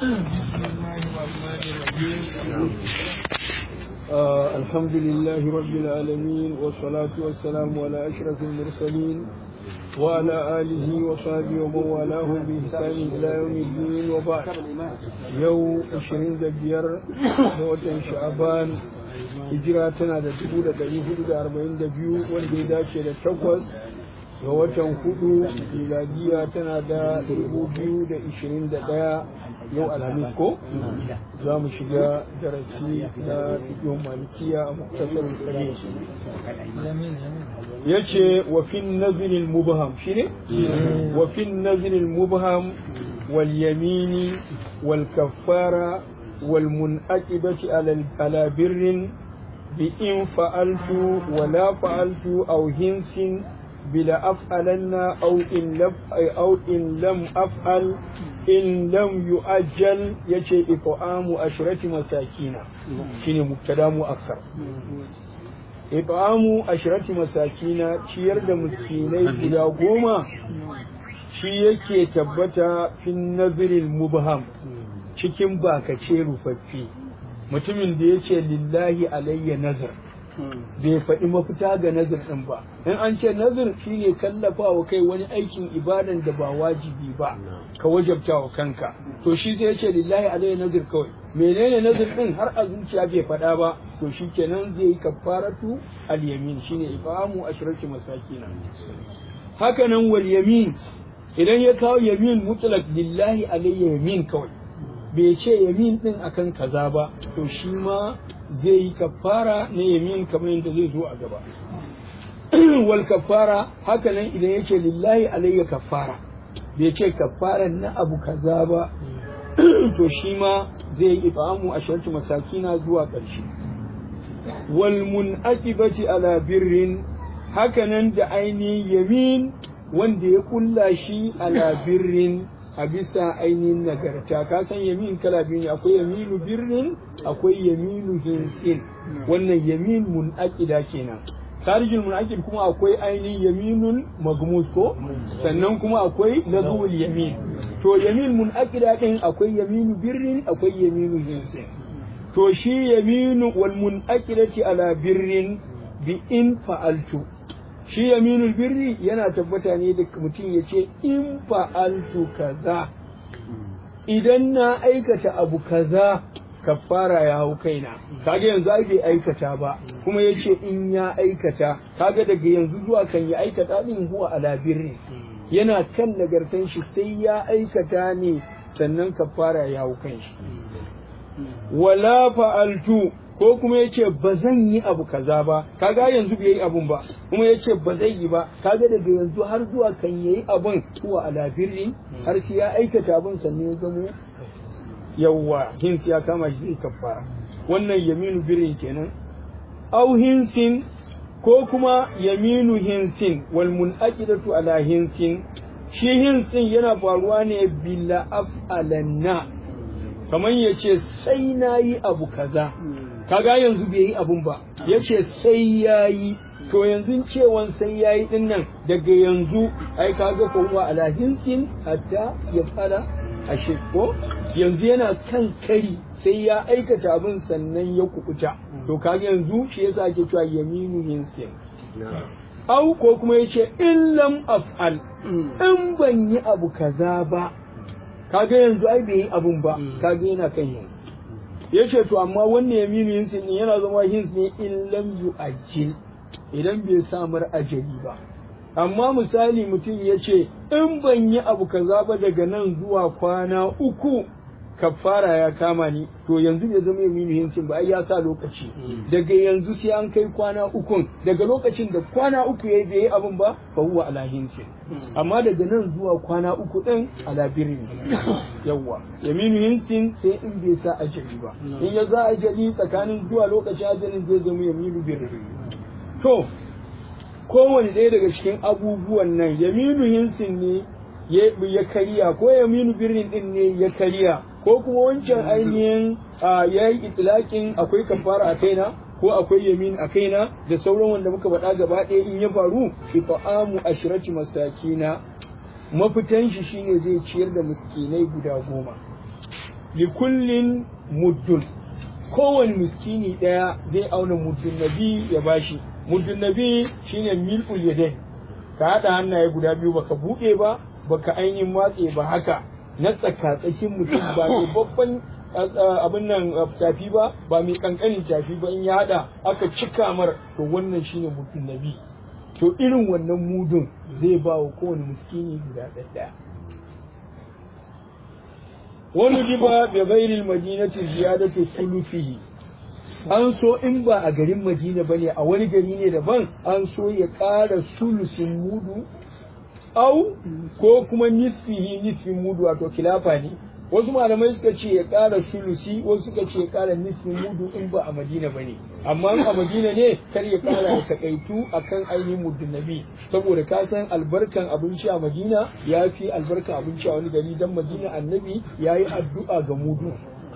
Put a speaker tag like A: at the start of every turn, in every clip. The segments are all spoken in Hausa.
A: آه الحمد لله رب العالمين والصلاة والسلام على أشرف المرسلين وعلى آله وصحبه ومن والاه بإحسان إلى يوم الدين وبعد يوم 25 وتن شعبان hijira tana da dubu da ɗari hudu da arba'in da biyu wanda ya dace da takwas ga watan hudu miladiya tana da dubu biyu da ishirin da ɗaya yau alhamis ko za mu shiga darasi na fiƙin malikiya a muktasar kare ya ce wafin nazirin mubham shi ne wafin nazirin mubham wal yamini wal kaffara والمنأكبة على بر بإن فعلت ولا فعلت أو هنس بلا أفعلن أو إن لم أو إن لم أفعل إن لم يؤجل يجي إطعام عشرة مساكين شنو مبتدا مؤخر إطعام عشرة مساكين ciyar da miskinai guda goma shi yake tabbata fin nazirin mubham cikin bakace rufaffe mutumin da ya ce lillahi alayya nazar bai faɗi mafita ga nazar ɗin ba in an ce nazar shine kallafa wa kai wani aikin ibadan da ba wajibi ba ka wajabta wa kanka to shi sai ya ce lillahi alayya nazar kawai menene nazar ɗin har a zuciya bai faɗa ba to shi kenan zai yi kafaratu al-yamin shine ifamu ashraki masakina haka nan wal yamin idan ya kawo yamin mutlaq lillahi alayya yamin kawai bai ce yamin din akan kaza ba to shi ma zai yi kafara na yamin kamar yadda zai zo a gaba wal kafara haka nan idan ya ce lillahi alayya kafara bai ce kafara na abu kaza ba to shi ma zai yi ifamu a sharti masakina zuwa ƙarshe wal munaqibati ala birrin haka nan da ainihin yamin wanda ya kulla shi ala birrin a bisa ainihin nagarta ka san yamin kala biyu ne akwai yaminu birnin akwai yaminu hinsin wannan yamin munaqida kenan tarijin munaqid kuma akwai ainihin yaminun magmus ko sannan kuma akwai lazul yamin to yamin munaqida din akwai yaminu birrin akwai yaminu hinsin to shi yaminu wal munaqidati ala birrin bi in fa'altu shi yaminul birri yana tabbata ne da mutum ya ce in fa'altu kaza idan na aikata abu kaza kafara ya hau kaina kaga yanzu ai bai aikata ba kuma ya ce in ya aikata kaga daga yanzu zuwa kan ya aikata din huwa ala birri yana kan nagartan shi sai ya aikata ne sannan kafara ya hau kan shi wala fa'altu ko kuma ya ce ba zan yi abu kaza ba kaga yanzu bai yi abun ba kuma ya ce ba zai yi ba kaga daga yanzu har zuwa kan yayi abun kuwa ala birri har shi ya aikata abun sannan ya gamo yawwa hins ya kama shi zai kafara wannan yaminu birri kenan au hinsin ko kuma yaminu hinsin wal munaqidatu ala hinsin shi hinsin yana faruwa ne bila af'alanna kamar ya ce sai na yi abu kaza kaga yanzu bai yi abun ba ya ce sai ya yi to yanzu cewan sai ya yi din nan daga yanzu ai kaga kowa ala hinsin hatta ya fara a ko yanzu yana kan kari sai ya aikata abin sannan ya kukuta to kaga yanzu shi yasa ake cewa yaminu hinsin au ko kuma ya ce in lam af'al in ban yi abu kaza ba kaga yanzu ai bai yi abun ba kaga yana kan yanzu ya ce to amma wannan yaminu hinsin din yana zama hins ne in lam yu'ajjil idan bai samar ajali ba amma misali mutum ya ce in ban yi abu kaza ba daga nan zuwa kwana uku kafara ya kama ni to yanzu bai zama yaminu hinsin ba ai ya sa lokaci daga yanzu sai an kai kwana ukun daga lokacin da kwana uku ya bai yi abin ba fa huwa ala hinsin amma daga nan zuwa kwana uku din ala birni yawa yaminu hinsin sai in bai sa ajali ba in ya za ajali tsakanin zuwa lokacin ajalin zai zama yaminu birni to kowane ɗaya daga cikin abubuwan nan yaminu hinsin ne ya kariya ko yaminu birnin din ne ya kariya ko kuma wancan ainihin ya yi itilakin akwai kafara a kaina ko akwai yamin a kaina da sauran wanda muka faɗa gaba ɗaya in ya faru ifa'amu ashirati masakina mafitan shi shine zai ciyar da miskinai guda goma li kullin muddun kowane miskini ɗaya zai auna muddun nabi ya bashi muddun nabi shine mil'ul yadain ka haɗa hannaye guda biyu baka buɗe ba baka ainihin matse ba haka na tsakatsakin mutum ba mai babban abin nan tafi ba ba mai kankanin tafi ba in ya haɗa aka cika mar to wannan shine muddun nabi to irin wannan mudun zai ba wa kowane miskini guda ɗaya wani riba bi ghairil madinati ziyadatu thuluthihi an so in ba a garin madina bane a wani gari ne daban an so ya ƙara sulusin mudu au ko kuma nisfihi nisfin mudu wato kilafa ne wasu malamai suka ce ya ƙara sulusi wasu suka ce ya ƙara nisfin mudu in ba a madina bane amma a madina ne kar ya ƙara ya takaitu akan ainihin muddin nabi saboda ka san albarkan abinci a madina ya fi albarkan abinci a wani gari dan madina annabi ya yi addu'a ga mudu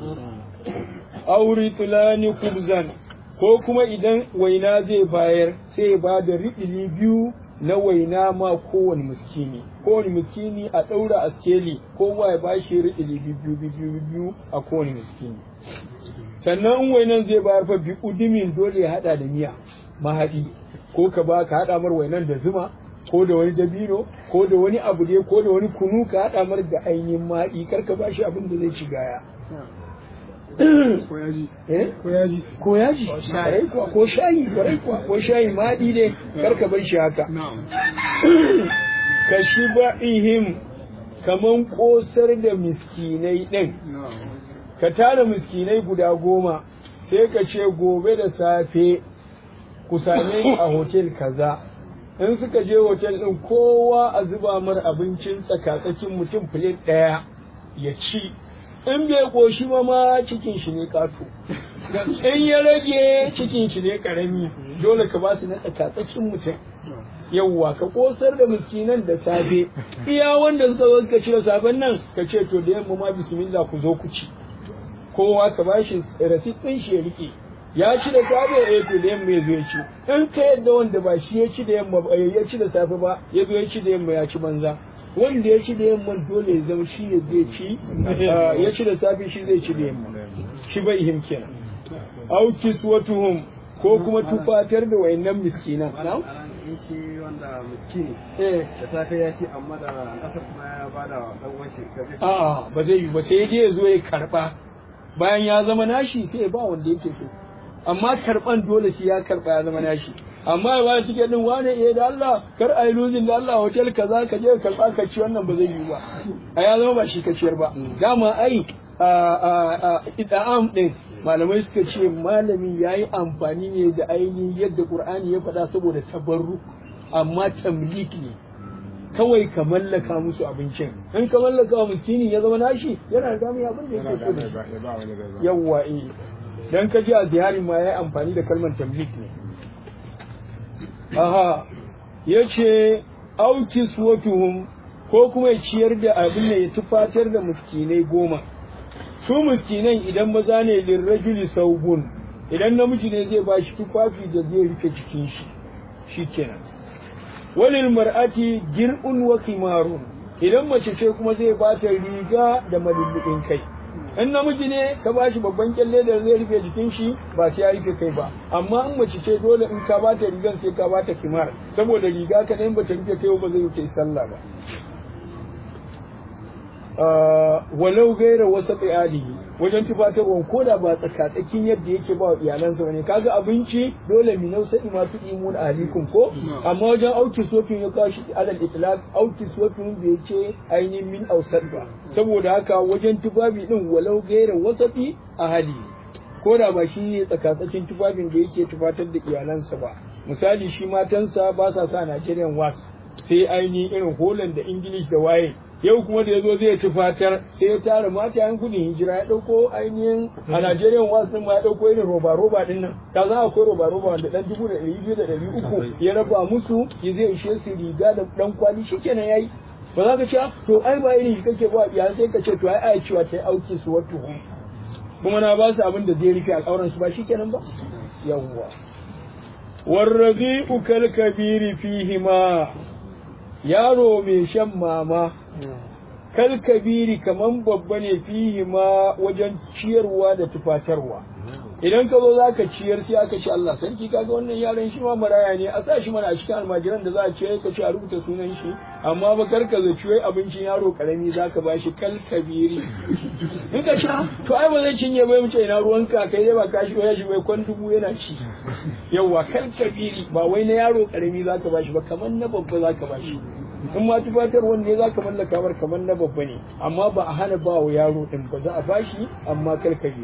A: auri tulani kubzan ko kuma idan waina zai bayar sai ba da riɗili biyu na waina ma kowane miskini kowane miskini a ɗaura a skeli kowa ya ba shi riɗili biyu biyu biyu a kowane miskini sannan in wainan zai bayar fa bi udumin dole ya haɗa da miya mahaɗi ko ka ba ka haɗa mar wainan da zuma ko da wani dabino ko da wani abu dai ko da wani kunu ka haɗa mar da ainihin mahaɗi kar ka ba shi abin da zai ci gaya
B: ko yaji
A: eh
B: ko yaji
A: ko yaji kwarai kuwa ko shayi kwarai kuwa ko shayi maɗi ne kar ka bar shi haka
B: na'am
A: ka shi ba'ihim kaman kosar da miskinai ɗin
B: na'am
A: ka tara miskinai guda goma sai ka ce gobe da safe ku same ni a hotel kaza in suka je hotel ɗin kowa a zuba mar abincin tsakatsakin mutum filet ɗaya ya ci in bai koshi ma ma cikin shi ne ƙato in ya rage cikin shi ne ƙarami dole ka ba su na tsakatsakin mutum yawwa ka kosar da miskinan da safe iya wanda suka zo suka ci da safen nan ka ce to da yamma ma bismillah ku zo ku ci kowa ka bashi rasit ɗin shi ya rike ya ci da safe ya to da yamma ya zo ya ci in ka yadda wanda ba shi ya ci da yamma ba ya ci da safe ba ya zo ya ci da yamma ya ci banza wanda ya ci da yamma dole ya zama shi ya zai ci ya ci da safe shi zai ci da yamma shi bai him kenan au kiswatuhum ko kuma tufatar da wayannan miskinan na'am
C: in shi wanda miskini
A: eh
C: da safe ya ci amma da kasar kuma ya bada dan washi kaje
A: a'a ba zai yi ba sai dai ya zo ya karba bayan ya zama nashi sai ya ba wanda yake so amma karban dole shi ya karba ya zama nashi amma ya bada tiket din wane eh da Allah kar ai losing da Allah hotel kaza ka je ka karba ka ci wannan ba zai yi ba a ya zama ba shi ka ciyar ba dama ai a a a ida'am din malamai suka ce malami yayi amfani ne da ainihin yadda Qur'ani ya faɗa saboda tabarruk amma tamlik ne kawai ka mallaka musu abincin in ka mallaka wa miskini ya zama nashi yana da damar abin da yake so da shi
B: ya ba wani gaza
A: yawwa eh dan ka ji a ziyarin ma yayi amfani da kalmar tamlik ne aha yace aukis watuhum ko kuma ya ciyar da abin da ya tufatar da miskinai goma su miskinan idan maza ne lirrajuli saubun idan namiji ne zai bashi tufafi da zai rufe jikin shi shikenan walil mar'ati gir'un wa khimarun idan mace ce kuma zai bata riga da malullubin kai in namiji ne ka bashi babban kyalle da zai rufe jikin shi ba sai ya rufe kai ba amma in mace ce dole in ka bata rigan sai ka bata kimar saboda riga ka in bata rufe kai ba zai rufe sallah ba walau gaira wasa alihi wajen tufatarwa ko da ba tsakatsakin yadda yake ba wa iyalansa bane kaga abinci dole mi nau sai ma tu imun alikum ko amma wajen auki sofin ya kawo shi alal itlaq auki sofin bai ce ainihin min ausat ba saboda haka wajen tufafi din walau gaira wasafi ahali ko da ba shi ne tsakatsakin tufafin da yake tufatar da iyalansa ba misali shi matansa ba sa sa Nigerian wax sai ainihin irin Holland da English da waye yau kuma da ya zo zai tufatar sai ya tara mata yan gudun hijira ya ɗauko ainihin a Najeriya wasu ma ya ɗauko irin roba roba din nan ta za akwai roba roba wanda ɗan dubu da ɗari biyu da ɗari uku ya raba musu ya zai ishe su riga da ɗan kwali shi kenan ya yi ba za ka ce to ai ba irin shi kake ba ya sai ka ce to ai ai cewa ta yi auki su wato kuma na ba su abin da zai rufe al'auran su ba shi kenan ba yawwa warrabi'u kal kabiri fihima yaro mai shan mama kal kabiri kaman babba ne fihi ma wajen ciyarwa da tufatarwa idan ka zo zaka ciyar sai aka ce Allah sarki kaga wannan yaron shi ma maraya ne a sa shi mana a cikin almajiran da za a ciyar ka ce a rubuta sunan shi amma ba kar ka zaci wai abincin yaro karami zaka ba shi kal kabiri in ka sha to ai ba zai cinye bai mu ce ina ruwanka kai dai ba ka shi ya shi bai kwan dubu yana ci yawa kal kabiri ba wai na yaro karami zaka ba shi ba kaman na babba zaka ba shi in ma tufatar wanda za ka mallaka bar kamar na babba ne amma ba a hana ba wa yaro din ba za a bashi amma kar ka yi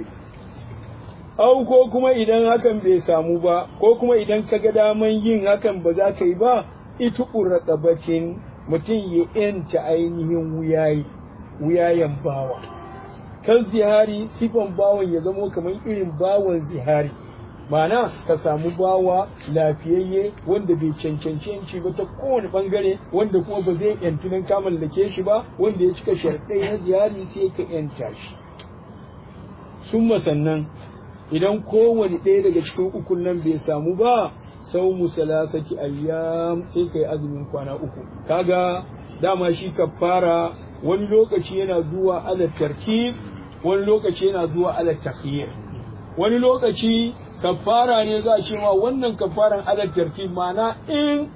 A: au ko kuma idan hakan bai samu ba ko kuma idan ka ga daman yin hakan ba za ka yi ba ita ƙurraƙabacin mutum ya yanta ainihin wuyayi wuyayen bawa kan zihari sifan bawan ya zamo kamar irin bawan zihari Ma'ana ka samu bawa lafiyayye wanda bai cancanci yanci ba ta kowane bangare wanda kuma ba zai yantu nan ka mallake shi ba wanda ya cika sharɗai na ziyari sai ka yanta shi sun sannan idan kowane ɗaya daga cikin ukun nan bai samu ba sau musalasaki ayyam sai ka yi azumin kwana uku kaga dama shi kafara wani lokaci yana zuwa ala tartib wani lokaci yana zuwa ala takhir wani lokaci kafara ne za a ce ma wannan kafaran ala tartib ma'ana in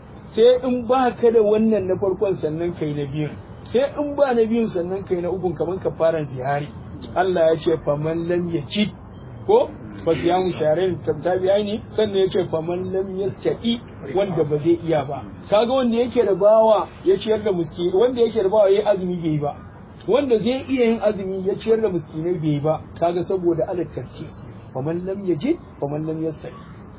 A: sai in ba ka da wannan na farkon sannan kai na biyun sai in ba na biyun sannan kai na ukun kamar kafaran zihari Allah ya ce faman lam yajid ko fa siyamu sharin tabi'ai ne sannan ya ce faman lam yastati wanda ba zai iya ba kaga wanda yake da bawa ya ciyar da miskini wanda yake da bawa yayi azumi bai ba wanda zai iya yin azumi ya ciyar da miskinai bai ba kaga saboda ala tartib faman lam yajid faman lam yastati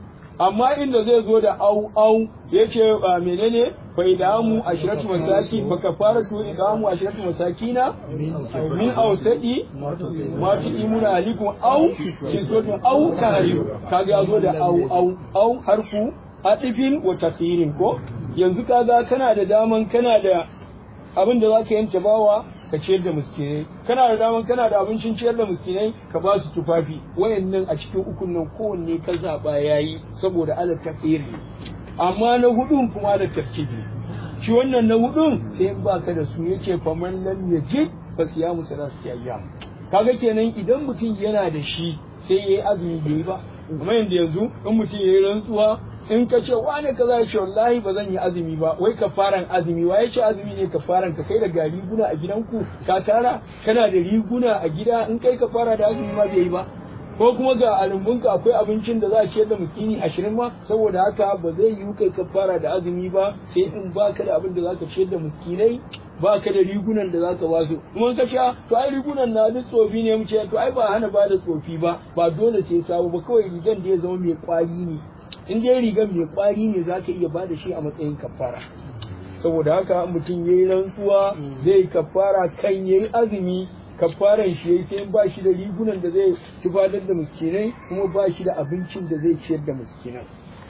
A: amma inda zai zo da au au yace menene fa idamu ashratu masaki fa kafaratu idamu ashratu masakina min ausadi ma fi imuna alikum au kisotun au tahrim kaga ya zo da au au au harfu adifin wa tasirin ko yanzu kaga kana da daman kana da abin da zaka yanta bawa ka ciyar da miskinai kana da daman kana da abincin ciyar da miskinai ka ba su tufafi wayannan a cikin ukun nan kowanne ka zaba yayi saboda ala tafsir amma na hudun kuma da tartibi shi wannan na hudun sai in baka da su yace faman lam yajid fa siyamu salasati ayyam kaga kenan idan mutum yana da shi sai yayi azumi bai ba kuma yanda yanzu in mutum yayi rantsuwa in ka ce wane kaza ya ce wallahi ba zan yi azumi ba wai kafaran azumi wa ya ce azumi ne kafaran ka kai da ga riguna a gidanku ka tara kana da riguna a gida in kai kafara da azumi ma bai yi ba ko kuma ga alumbunka akwai abincin da za a ciyar da miskini ashirin ma saboda haka ba zai yi kai kafara da azumi ba sai in baka da abin da za ka ciyar da miskinai ba ka da rigunan da za ka ba su kuma ka sha to ai rigunan na duk tsofi ne mu ce to ai ba hana ba da tsofi ba ba dole sai sabo ba kawai rigan da ya zama mai kwari ne in dai rigar mai kwari ne za ka iya ba da shi a matsayin kafara saboda haka mutum ya yi rantsuwa zai kafara kan ya yi azumi kafaran shi yayi sai ba shi da rigunan da zai tufadar da miskinai kuma ba shi da abincin da zai ciyar da miskinan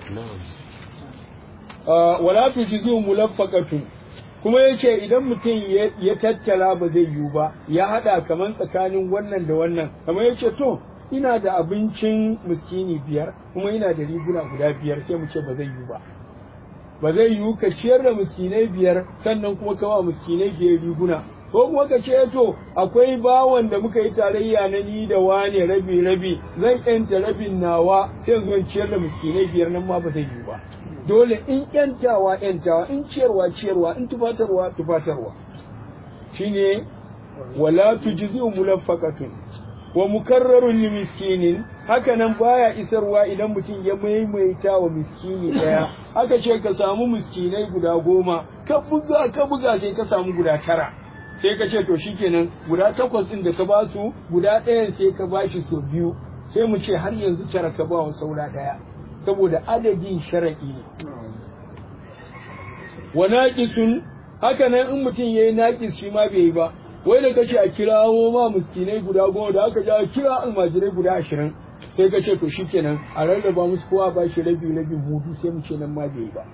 A: wala tujizu mulaffaqatun kuma yace idan mutum ya tattala ba zai yiwu ba ya hada kaman tsakanin wannan da wannan kamar yace to ina da abincin miskini biyar kuma ina da riguna guda biyar sai mu ce ba zai yiwu ba ba zai yiwu ka ciyar da miskinai biyar sannan kuma kama miskinai biyar riguna ko kuma ka ce to akwai bawan da muka yi tarayya na ni da wane rabi rabi zan yanta rabin nawa sai zo ciyar da miskinai biyar nan ma ba zai yiwu ba dole in yantawa yantawa in ciyarwa ciyarwa in tufatarwa tufatarwa shine wala tujzi'u mulaffaqatun wa mukarrarun li miskinin haka nan baya isarwa idan mutum ya maimaita wa miskini daya aka ce ka samu miskinai guda goma ka buga ka buga sai ka samu guda tara sai ka ce to shikenan guda takwas din da ka ba su guda ɗayan sai ka ba shi so biyu sai mu ce har yanzu tara ka ba wa saura ɗaya saboda adadin shara'i ne wa naqisun haka nan in mutum yayi naqis shi ma bai yi ba wai da kace a kirawo ma miskinai guda goma da aka ja kira almajirai guda ashirin sai ka ce to shikenan a rarraba musu kowa ba shi rabi rabi hudu sai mu ce nan ma bai ba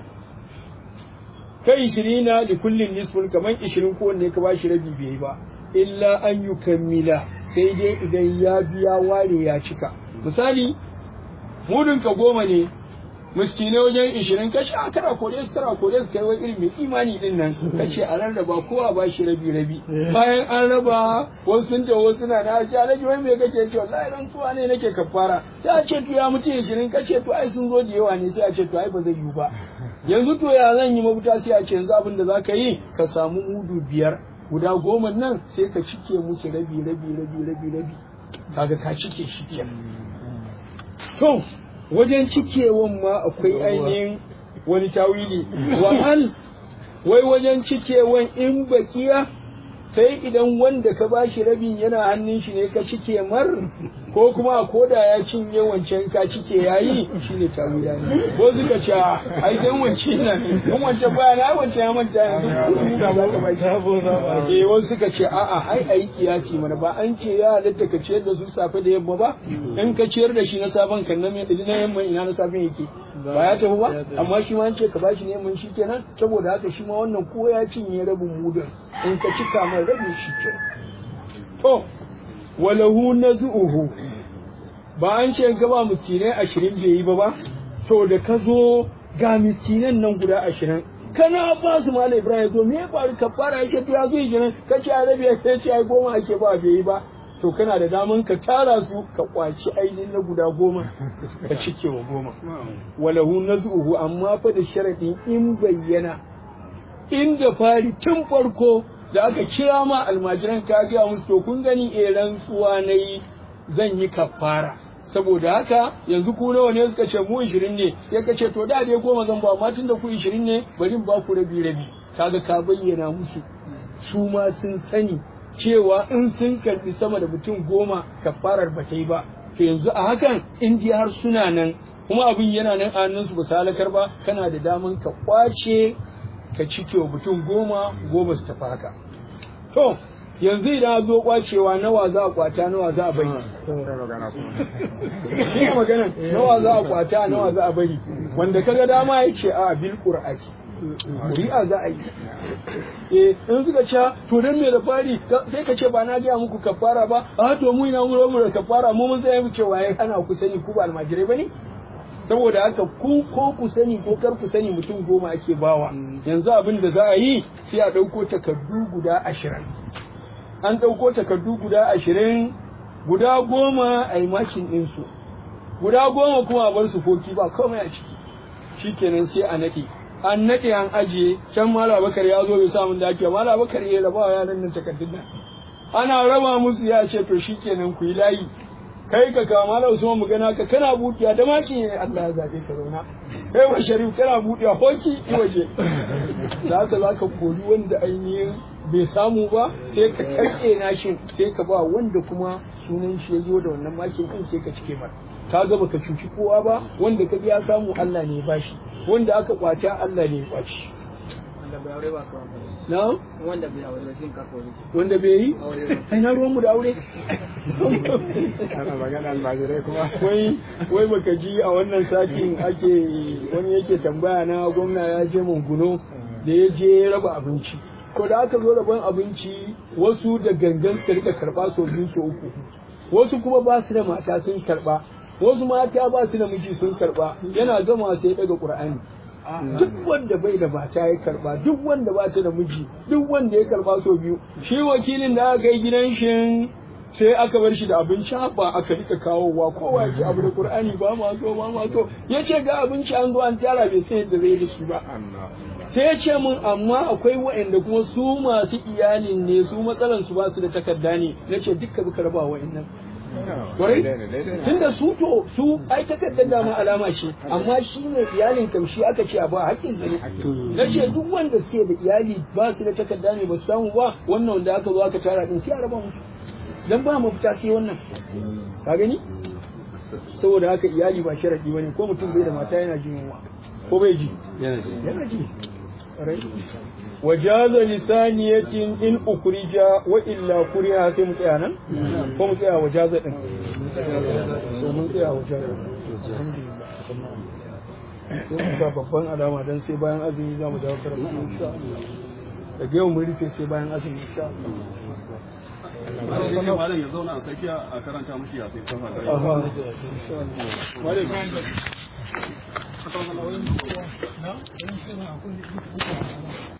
A: kai ishirina da kullin nisfun kamar ishirin kowanne ka ba shi rabi bai ba illa an yi kammila sai dai idan ya biya ware ya cika misali mudun ka goma ne miskinai wajen ishirin ka sha kara kore su kara kore su kai wani irin mai imani din nan ka ce a rarraba kowa ba shi rabi rabi bayan an raba wasu sun tawo suna na ce alaji wai me kake ce wallahi rantsuwa ne nake kafara sai a ce to ya mutu ishirin ka ce to ai sun zo da yawa ne sai a ce to ai ba zai yiwu ba yanzu to ya zan yi mafita sai a ce yanzu abin da za ka yi ka samu mudu biyar guda goma nan sai ka cike musu rabi rabi rabi rabi rabi kaga ka cike shi kenan to wajen cikewan ma akwai ainihin wani tawili wa an wai wajen cikewan in bakiya sai idan wanda ka bashi rabin yana hannun shi ne ka cike mar ko kuma a koda ya cinye wancan ka cike yayi shine tawila ne ko suka ce ai sai wancan na in wancan baya na wancan ya manta yanzu ka ba ka bai eh wasu suka ce a'a ai ai kiyasi mana ba an ce ya halatta ka ciyar da su safe da yamma ba in ka ciyar da shi na safen kan na na yamma ina na safen yake ba ya tafi ba amma shi ma an ce ka bashi ne mun shi kenan saboda haka shi ma wannan ko ya cinye rabin mudun in ka cika mai rabin shi kenan to walahu nazuhu ba an ce ga ba miskinai ashirin bai yi ba ba to da ka zo ga miskinan nan guda ashirin kana ba su mala ibrahim to me ya faru ka fara yake ya zo ishirin ka ce arabi ya ce ai goma ake ba bai yi ba to kana da daman ka tara su ka kwaci ainihin na guda goma ka cike wa goma walahu nazuhu amma fa da sharadin in bayyana inda fari tun farko da aka kira ma almajiran ka ga musu to kun gani eh rantsuwa nayi zan yi kafara saboda haka yanzu ku nawa ne suka ce mu 20 ne sai ka ce to da dai goma zan ba amma tunda ku 20 ne bari in ba ku rabi rabi kaga ka bayyana musu su ma sun sani cewa in sun karbi sama da mutum goma kafarar ba ta yi ba to yanzu a hakan in dai har suna nan kuma abin yana nan a hannunsu ba su halakar ba kana da daman ka kwace ka cike wa mutum goma goma su tafi haka to yanzu idan zo kwacewa nawa za a kwata nawa za a bari shi magana nawa za a kwata nawa za a bari wanda kaga dama ya ce a bil qur'ati Kuri'a za a yi. Eh, in suka ce, to dan me da fari, sai ka ce ba na gaya muku kafara ba, a to mu ina mu mu da kafara, mu mun tsaya mu ce waye ana ku sani ku ba almajirai bane? Saboda haka ku ko ku sani ko kar ku sani mutum goma ake bawa. Yanzu abin da za a yi sai a ɗauko takardu guda ashirin. An ɗauko takardu guda ashirin, guda goma a yi makin ɗinsu. Guda goma kuma a bar su foki ba komai a ciki. Shikenan sai a naɗe. an naɗe an ajiye can mala bakar ya zo bai samun da ake mala bakar ya raba wa yaran nan takardun nan ana raba musu ya ce to shikenan ku yi layi kai ka kama mala usman mu gana ka kana buɗiya da maki ne Allah ya zabe ka zauna kai wa sharif kana buɗiya hoki i waje za ka za ka kori wanda ainihin bai samu ba sai ka karɓe nashin sai ka ba wanda kuma sunan shi ya zo da wannan makin din sai ka cike mata ka ga baka cuci kowa ba wanda ka ya samu Allah ne ba shi wanda aka kwata Allah ne ya kwaci
C: wanda bai aure ba ka
A: na
C: wanda bai aure ba shin ka kore shi
A: wanda bai yi ai na ruwan mu da aure
B: ana magana almajirai kuma
A: wai wai baka ji a wannan satin ake wani yake tambaya na gwamna ya je munguno da ya je raba abinci ko da aka zo rabon abinci wasu da gangan suka rika karba sau biyu sau uku wasu kuma ba su da mata sun karba wasu mata ba su da miji sun karba yana gama sai daga qur'ani duk wanda bai da mata ya karba duk wanda ba ta da miji duk wanda ya karba sau biyu shi wakilin da aka yi gidan shi sai aka bar shi da abinci ba aka rika kawowa kowa ya ci abu da qur'ani ba ma so ba ma so ya ce ga abinci an zo an tara bai san yadda zai da shi ba sai ya ce min amma akwai waɗanda kuma su masu iyalin ne su matsalan su ba su da takarda ne na ce dukka bi karba waɗannan Kwarai? Tunda su to su ai takardar dama alama ce, amma shi ne iyalin kamshi aka ce a ba hakkin sa ne. Na ce duk wanda suke da iyali ba su da takarda ne ba su samu ba wannan wanda aka zo aka tara din sai a raba musu. Dan ba mafita sai wannan. Ka gani? Saboda haka iyali ba sharadi bane ko mutum bai da mata yana jin yunwa. Ko bai ji? Yana ji. Yana ji. وجاز لسانية إن أخرج وإلا كره sai mu tsaya nan ko mu tsaya wajaza din to mun tsaya wajaza sai mu sa babban alama dan sai bayan azumi za mu dawo karatu insha Allah daga yau mun rufe sai bayan azumi insha Allah
D: malam ya zauna a tsakiya a karanta mushi ya sai kafa da
A: Aha, insha Allah. na